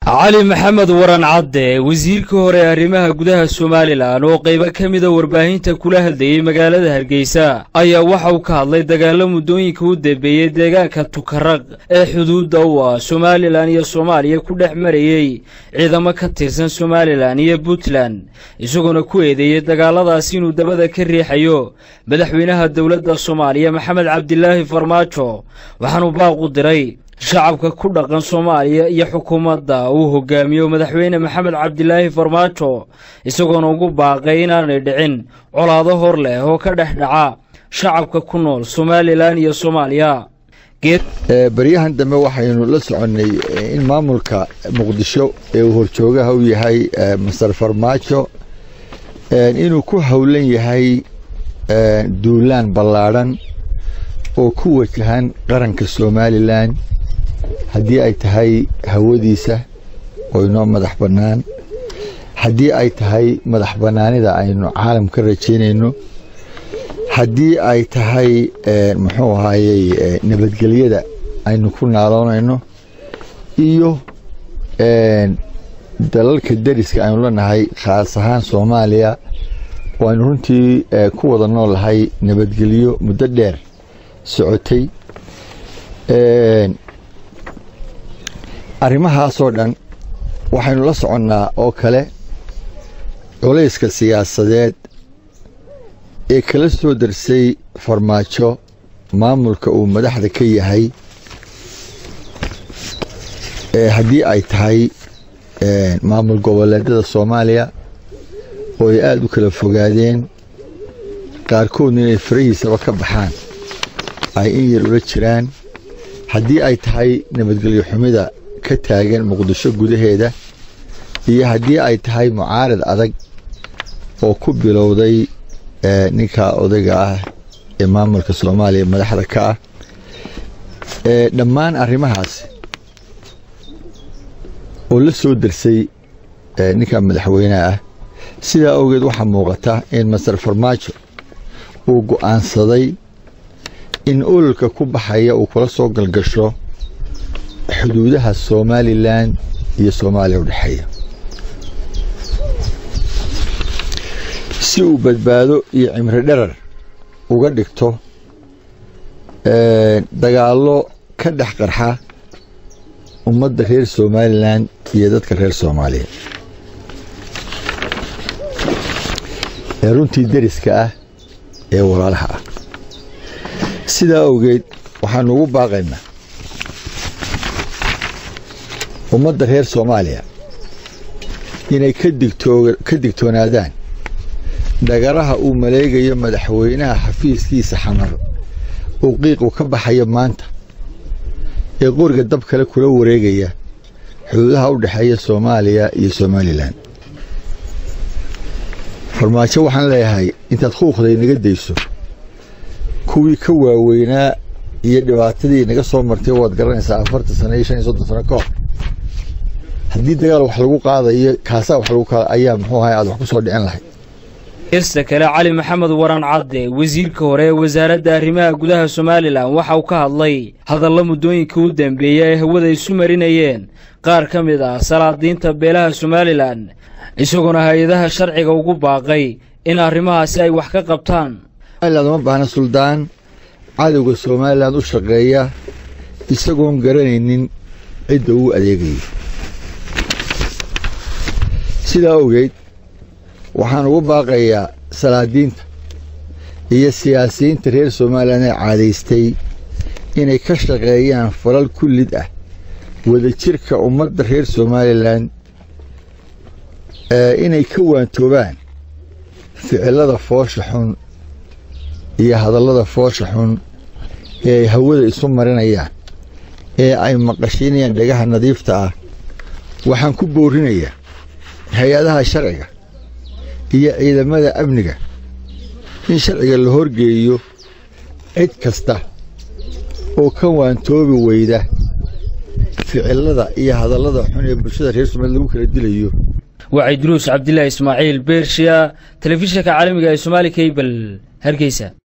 cali maxamed waran cadde wasiirka hore ee arrimaha gudaha somalilan oo qaybo ka mida warbaahinta kula hadlayey magaalada hargeysa ayaa waxa uu ka hadlay dagaalo muddooyinka u dambeeyey deegaanka tukaraq ee xuduudda u ah somalilan iyo soomaaliya ku dhex marayey ciidamo ka tirsan somalilan iyo puntland isagoona ku eedeeyey dagaaladaasi inuu dabada ka riixayo madaxweynaha dowladda soomaaliya maxamed cabdilaahi farmaajo waxaanuu baaqu diray shacabka ku dhaqan soomaaliya iyo xukuumadda uu hogaamiyo madaxweyne maxamed cabdilaahi farmaajo isagoona ugu baaqay inaanay dhicin colaado hor leh oo ka dhex dhaca shacabka ku nool somalilan iyo soomaaliya baryahan dambe waxaynu la soconnay in maamulka muqdisho ee uu horjoogaha u yahay master farmaajo inuu ku howlan yahay duulaan ballaadhan oo ku wajahan qaranka somalilan haddii ay tahay hawadiisa oo inoo madax bannaan haddii ay tahay madax bannaanida aynu caalam ka rajaynayno haddii ay tahay muxuu ahaayey nabadgelyada aynu ku naaloonayno iyo dalalka deriska aynu leenahay khaas ahaan soomaaliya oo aynu runtii ku wada noolahay nabadgelyo muddo dheer socotay arrimahaasoo dhan waxaynu la soconnaa oo kale culayska siyaasadeed ee kala soo darsay farmaajo maamulka uu madaxda ka yahay haddii ay tahay maamul goboleedyada soomaaliya oo ay aada u kala fogaadeen qaarkoodna inay farahiisaba ka baxaan ay in yar ula jiraan haddii ay tahay nabadgelyo xumida ka taagan muqdisho gudaheeda iyo haddii ay tahay mucaarad adag oo ku bilowday ninka odayga ah ee maamulka soomaaliya madaxda ka ah dhammaan arrimahaasi oo la soo darsay ninka madaxweyneha ah sidaa awgeed waxaa muuqata in master farmaajo uu go'aansaday in ololka ku baxaya uu kula soo galgasho xuduudaha somalilan iyo soomaaliya u dhexeeya si uu badbaado iyo cimri dherar uga dhigto dagaallo ka dhex qarxa ummadda reer somalilan iyo dadka reer soomaaliya ee runtii deriska ah ee walaalaha ah sidaa awgeed waxaanu ugu baaqaynaa ummadda reer soomaaliya inay ka digtoonaadaan dhagaraha uu maleegayo madaxweynaha xafiiskiisa xamar uu qiiqu ka baxayo maanta ee qoriga dab kale kula wareegaya xuduudaha u dhexeeya soomaaliya iyo somalilan farmaajo waxaan leeyahay intaad khuuqday naga dayso kuwii ka waaweynaa iyo dhibaatadii naga soo martay waad garanaysaa afartan sano iyo shan iyo soddon sano ka hor haddii dagaal wax lagu qaadayo kaasaa wax lagu qaada ayaa muxuu ahay aad wax ku soo dhicin lahayd heesta kale cali maxamed waran cadde wasiirka hore ee wasaaradda arrimaha gudaha somalilan waxa uu ka hadlay hadalla muddooyinka u dambeeya ay hawada isu marinayeen qaar ka mid ah salaadiinta beelaha somalilan isagoona hay-adaha sharciga ugu baaqay in arrimahaasi ay wax ka qabtaan uma baahna suldaan cadowga somalilan u shaqeeya isagoon garanaynin cidda uu adeegayo sidaa awgeed waxaan ugu baaqayaa salaadiinta iyo siyaasiyiinta reer somalilan ee caadaystay inay ka shaqeeyaan falal kullid ah wadajirka ummadda reer somalilan inay ka waantoobaan ficilada foosha xun iyo hadallada foosha xun ee ay hawada isu marinayaan ee ay maqashiinayaan dhagaha nadiifta ah waxaan ku boorinayaa hay-adaha sharciga iyo ciidamada amniga in sharciga la horgeeyo cid kasta oo ka waantoobi weyda ficilada iyo hadallada xun ee bulshada reer somaaliya lagu kala dilayo wacay duruus cabdilaahi ismaaciil beershiya telefishinka caalamiga ee somaali kabel hargeysa